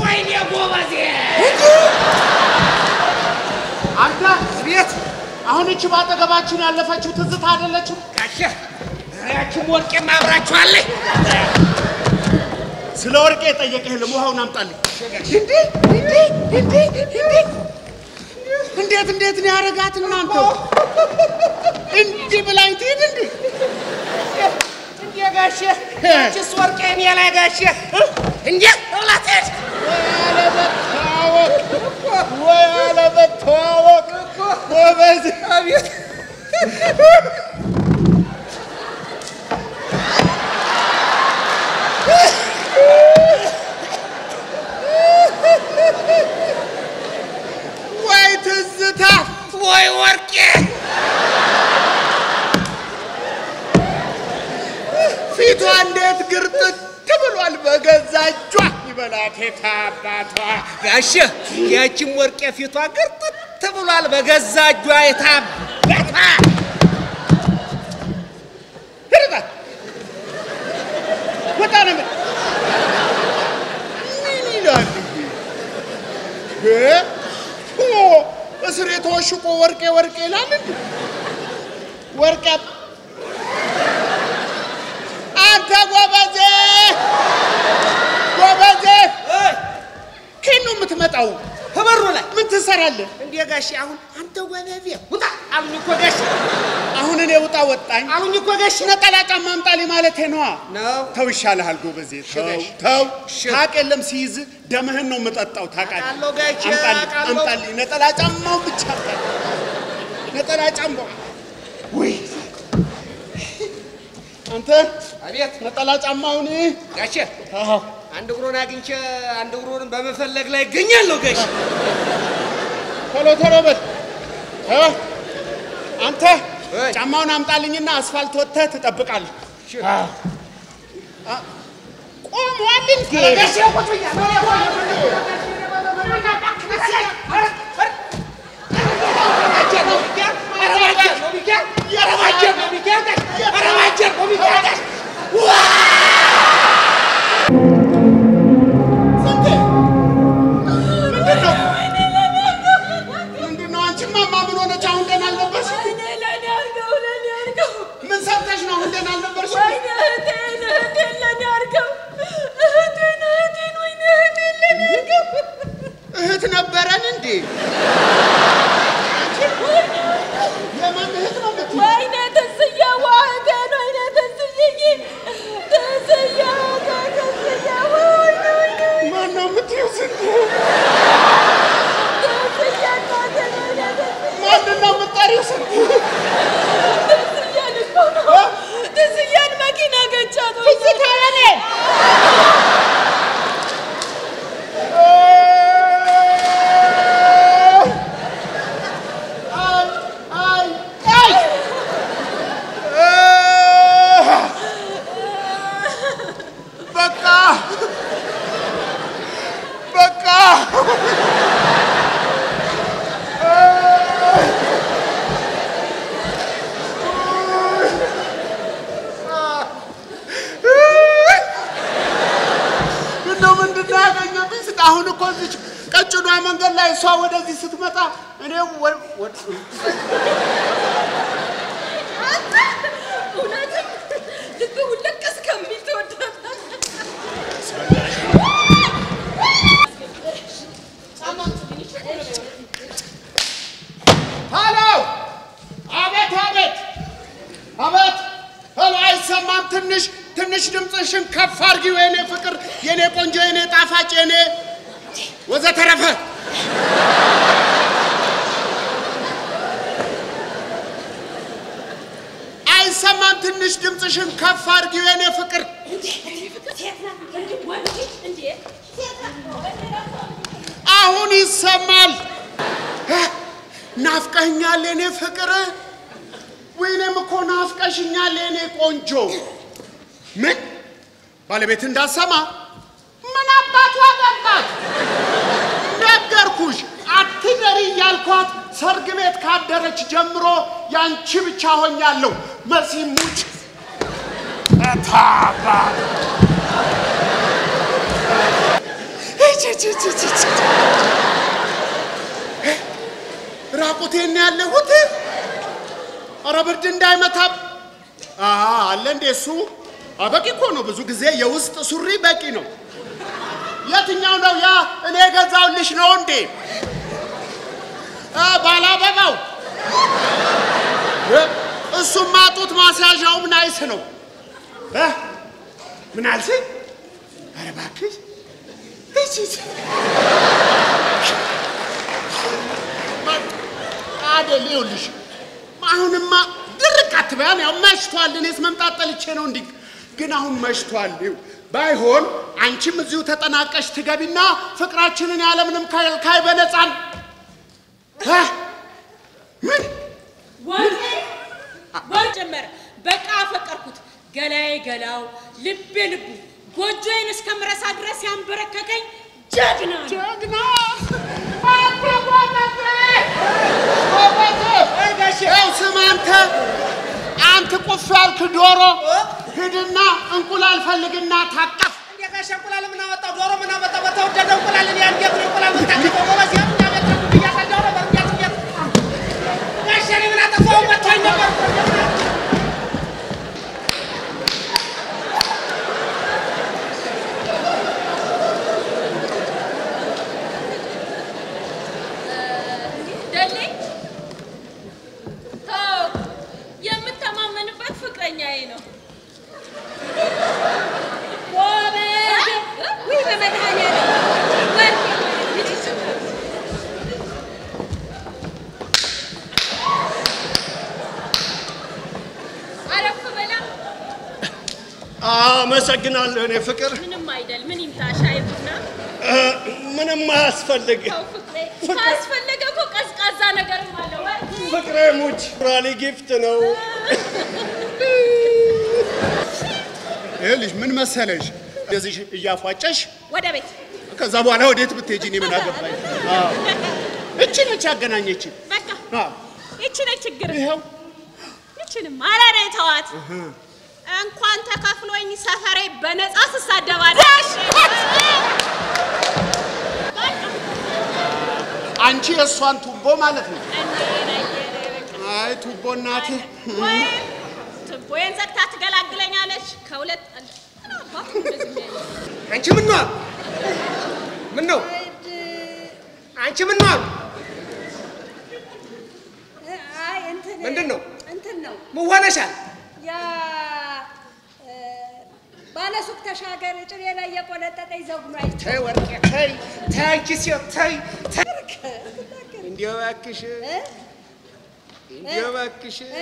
ወይኔ ጎበዜ! አንተ ቤት አሁን እቺ ባጠገባችን ያለፈችው ትዝታ አይደለችም? ጋሼ ያችም ወርቄም አብራችኋለች። ስለ ወርቄ የጠየቀ የለም። ውሃውን አምጣልኝ። እንዴት እንዴት ነው ያደረጋት እናንተ? እንዲህ ብላኝ ትሄድ እንዴ? እንዴ ጋሼ ያችስ ወርቄ እኔ ላይ ጋሼ እንዴ ብላ ትሄድ አለመተዋወቅ ወይ አለመተዋወቅ ጎበዝ። አቤት ወይ ትዝታ ወይ ወርቄ ፊቷ እንዴት ግርጥት ብሏል። በገዛ እጇ ይበላት የታባቷ ጋሼ ያችም ወርቄ ፊቷ ግርጥት ብሏል በገዛ እጇ የታበታ ሂድባት ወጣ ነው የምልህ። ምን ይላል ይሄ? እ? ኦ፣ እስር የተወሽቆ ወርቄ ወርቄ ይላል እንዴ? ወርቄ አንተ ጎበዜ ጎበዜ ከየት ነው የምትመጣው? ከበሩ ላይ ምን ትሰራለህ? እንዴ ጋሼ አሁን አንተ ወበቤ ውጣ አሉኝ እኮ ጋሼ አሁን እኔ ውጣ ወጣኝ አሉኝ እኮ ጋሼ ነጠላ ጫማ አምጣልኝ ማለቴ ነዋ። ነው ተው ይሻልሃል ጎበዜ፣ ተው እሺ፣ ተው። እሺ። ታውቅ የለም ሲይዝ ደምህን ነው የምጠጣው። ታውቃለህ? አውቃለሁ ጋሼ፣ አምጣልኝ አውቃለሁ። አምጣልኝ፣ ነጠላ ጫማው ብቻ አምጣልኝ። ነጠላ ጫማው ውይ፣ አንተ አቤት ነጠላ ጫማውን ጋሼ አዎ፣ አንድ እግሩን አግኝቼ አንድ እግሩን በመፈለግ ላይ ይገኛለሁ ጋሼ ቶሎ ቶሎ በል እ? አንተ እይ። ጫማውን አምጣልኝና አስፋልት ወጥተህ ትጠብቃለህ። እሺ። አዎ። አ- ቆሟል እንዴ? ጋሼ ቁጭ ብያለሁ ስንቴ? ምንድን ነው? ምንድን ነው? አንቺማ ማ ምን ሆነች? አሁን ደህና አልነበርሽም? ምን ሰርተሽ ነው አሁን ደህና አልነበርሽም? እህት ነበረን እንዴ? የማን እህት ነው የምትይው? ማን ነው የምትይው? ስንቴ? ማንን ነው የምትጠሪው? ስንቴ? መኪና ገጫት ትዝታ የኔ አይ አይ አይ በቃ በቃ እንደው ምንድን ነው ያገኘብኝ? ስጥ አሁን እኮ እዚች ቀጭኗ መንገድ ላይ እሷ ወደዚህ ስትመጣ እኔ ወ- ወ- እውነትም ልብ ውልቅ እስከሚል ትወዳታለህ። ሄሎ! አቤት አቤት አቤት! ሄሎ! አይሰማም። ትንሽ ትንሽ ድምፅሽን ከፍ አድርጊው የኔ ፍቅር፣ የኔ ቆንጆ፣ የኔ ጣፋጭ፣ የኔ ወዘተረፈ። አይሰማም። ትንሽ ድምፅሽን ከፍ አድርጊው የኔ ፍቅር። አሁን ይሰማል። ናፍቀኛል የኔ ፍቅር፣ ወይኔም እኮ ናፍቀሽኛል የኔ ቆንጆ። ምን ባለቤት እንዳሰማ ምን አባቱ አገባት? ነገርኩሽ፣ አትደሪ እያልኳት ሰርግ ቤት ካደረች ጀምሮ ያንቺ ብቻ ሆኛለሁ። መሲ ሙች እታባ ራቁቴን ነው ያለሁት። ኧረ ብርድ እንዳይመታም አ አለ እንዴ እሱ አ፣ በቂ እኮ ነው። ብዙ ጊዜ የውስጥ ሱሪ በቂ ነው። የትኛው ነው ያ እኔ የገዛውልሽ ነው እንዴ? አ፣ ባላበባው እ፣ እሱማ ጡት ማስያዣውም ናይስ ነው። እ፣ ምን አልሽኝ? ኧረ እባክሽ እሺ፣ እሺ። አይደል ይኸውልሽ፣ አሁንማ ድርቅ አትበያን። ያው መሽቷል። እኔስ መምጣት ጠልቼ ነው እንዲህ፣ ግን አሁን መሽቷል። ይኸው ባይሆን አንቺም እዚሁ ተጠናቀሽ ትገቢና ፍቅራችንን ያለምንም ከልካይ በነፃን እ? ምን ወርቄ ወር ጀመረ። በቃ አፈቀርኩት። ገላዬ ገላው፣ ልቤ ልቡ፣ ጎጆዬን እስከምረሳ ድረስ ያንበረከከኝ ጀግና ነው። ጀግና አንተ ጎበዜ ጎበዜ ይኸው ስማ አንተ አንተ ቁፍ ያልክ ዶሮ ሂድና እንቁላል ፈልግና ታቀፍ እንዴ ጋሼ እንቁላል ምን አመጣው? ዶሮ ምን አመጣው? በተወደደ እንቁላል እኔ እንዴት ነው እንቁላል የምታቀፈው? ጎበዝ ያው እኛ ቤት ነው እያሳደው ነበር። እንዴት እንዴት ጋሼ እኔ ምን አጠፋሁ? መታኝ ነበር እኮ እንዴት ነው? ደሌ ተው፣ የምተማመንበት ፍቅረኛዬ ነው። ጎበዝ! ውይ በመድኃኒዓለም ወርቄ አረፍ በላ። አመሰግናለሁ እኔ ፍቅር። ምንም አይደል። ምን ይምጣ? ሻይ ቡና? እ፣ ምንም አያስፈልግ። ተው ፍቅሬ፣ ካስፈለገ እኮ ቀዝቃዛ ነገርም አለ። ወርቄ ፍቅሬ ሙች ራሊ ጊፍት ነው። ይኸውልሽ ምን መሰለሽ እንደዚህ እያፏጨሽ ወደ ቤት ከዛ በኋላ ወዴት ብትሄጂ እኔ ምን አገባኝ? አዎ። እቺ ነች ያገናኘችን። በቃ አዎ። ይቺ ነች ችግር። ይኸው ይችንም አረሬ ተዋት። እንኳን ተከፍሎኝ ሰፈሬ በነፃ ስሳደባለሽ። አንቺ የእሷን ቱቦ ማለት ነው። አይ ቱቦ እናቴ ወይም ትቦዬን ዘግታ ትገላግለኛለች። ከሁለት ምን አባቱ እንደዚህ የሚያደርግ? አንቺ ምን ነው? ምን ነው? አንቺ ምን ነው? አይ እንትን ምንድን ነው? እንትን ነው ምን ሆነሻል? ያ እ፣ ባለሱቅ ተሻገር ጭሬ ላይ የቆነጠጠኝ ዘጉ ነው አይቼ ተይ ወርቄ ተይ ተይ አንቺ ሴት ተይ ተይ እንዲያው እባክሽ እ? እንዲያው እባክሽ እ፣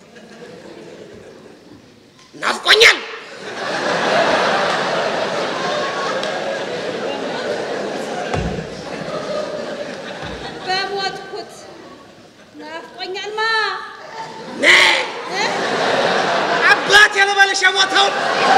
ናፍቆኛል። በሞትኩት ናፍቆኛል ማ ነይ እ? አባቴ ልበልሽ የሞተውን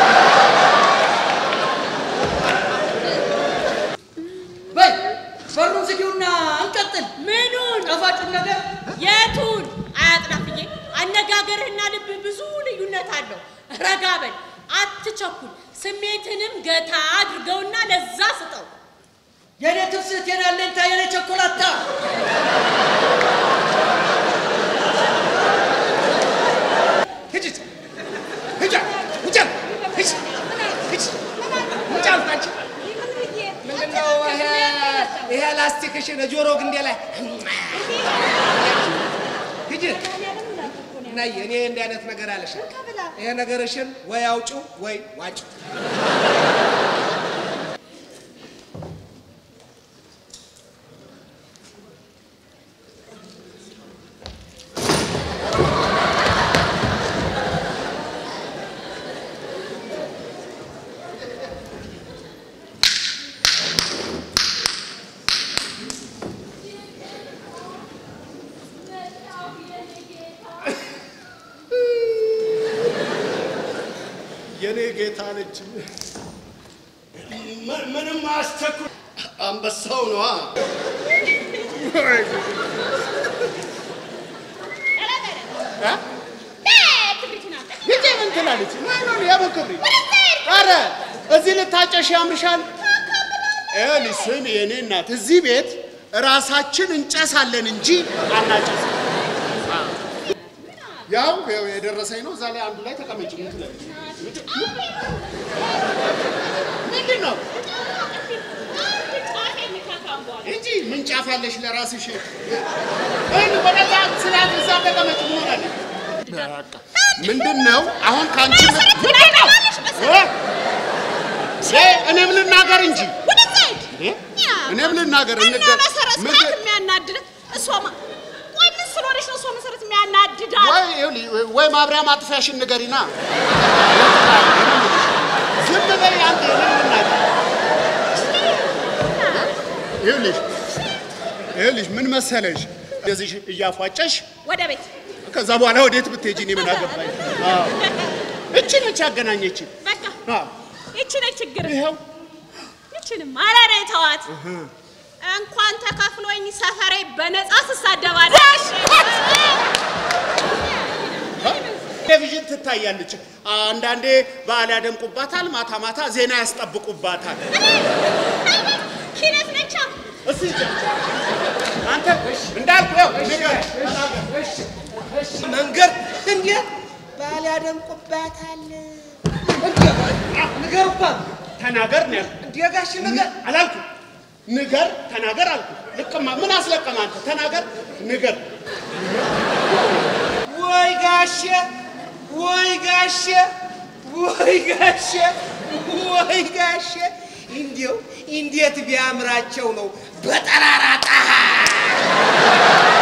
በይ በሩን ዝጊውና እንቀጥል። ምኑን ጣፋጩን ነገር የቱን አያጥናፍዬ፣ አነጋገርህና ልብ ብዙ ልዩነት አለው። ረጋ በል፣ አትቸኩል። ስሜትንም ገታ አድርገውና ለዛ ስጠው። የኔ ትፍስት የኔ አለኝታ የኔ ቸኮላታ ሂጂ ሂጂ ሂጂ ሂጂ ሂጂ ሂጂ አልኩ አንቺ ምን ብዬ ምንድን ነው ይሄ ይሄ ላስቲክሽን ጆሮ ግንዴ ላይ ሂጂ ነይ እኔ እንዲህ አይነት ነገር አለሽ ይሄ ነገርሽን ወይ አውጪው ወይ ዋጪው የኔ ጌታ ነች። ም- ምንም አያስቸኩል። አንበሳው ነዋ። ሂጂ ምን ትላለች? ማነው የምን ክብሪ? ኧረ እዚህ ልታጨሽ ያምርሻል። ይኸውልሽ ስሚ የኔ እናት እዚህ ቤት ራሳችን እንጨሳለን እንጂ አናጨስም። ያው ያው የደረሰኝ ነው። እዛ ላይ አንዱ ላይ ተቀመጭ። ምን ትላለች? ምንድን ነው እንጂ ምን ጫፍ ያለሽ ለራስሽ? ወይ ወደዛ ስላት እዛ ተቀመጭ። ምን ሆናለች? በቃ ምንድን ነው አሁን ከአንቺ ምን- ምንድን ነው እ? እ? እኔም ልናገር እንጂ ወደዛ ሂድ። እ? እኔም ልናገር እና እንደ- መሰረት ምን- ስርዓት የሚያናድድ እሷ ማ- ቆይ ምን ስለሆነች ነው እሷ መሰረት የሚያናድዳት? ወይ ይኸውልሽ፣ ወይ ማብሪያ ማጥፊያሽን ንገሪና ዝም በይ አንተ እኔም ልናገር ይኸውልሽ ይኸውልሽ ምን መሰለሽ እንደዚህ እያፏጨሽ ወደ ቤት ከዛ በኋላ ወዴት ብትሄጂ እኔ ምን አገባኝ? አዎ እቺ ነች ያገናኘችን። በቃ አዎ ይቺ ነች ችግር። ይኸው ይቺንም አረሬ ተዋት። እንኳን ተከፍሎኝ ሰፈሬ በነፃ ስሳደባለሽ። ቴሌቪዥን ትታያለች። አንዳንዴ በዓል ያደምቁባታል፣ ማታ ማታ ዜና ያስጠብቁባታል። ኪነት ነቻ እስቲ አንተ እንዳልኩ ያው ንገር መንገድ እንዴ ባል ያደምቁባታል። ንገር እኮ አሉ። ተናገር ነው ያልኩህ። እንዴ ጋሽ ነገር አላልኩ ንገር ተናገር አልኩ። ልቅማ ምን አስለቀማ አንተ ተናገር ንገር። ወይ ጋሼ ወይ ጋሼ ወይ ጋሼ ወይ ጋሼ እንዲው እንዴት ቢያምራቸው ነው በጠራራ ፀሐይ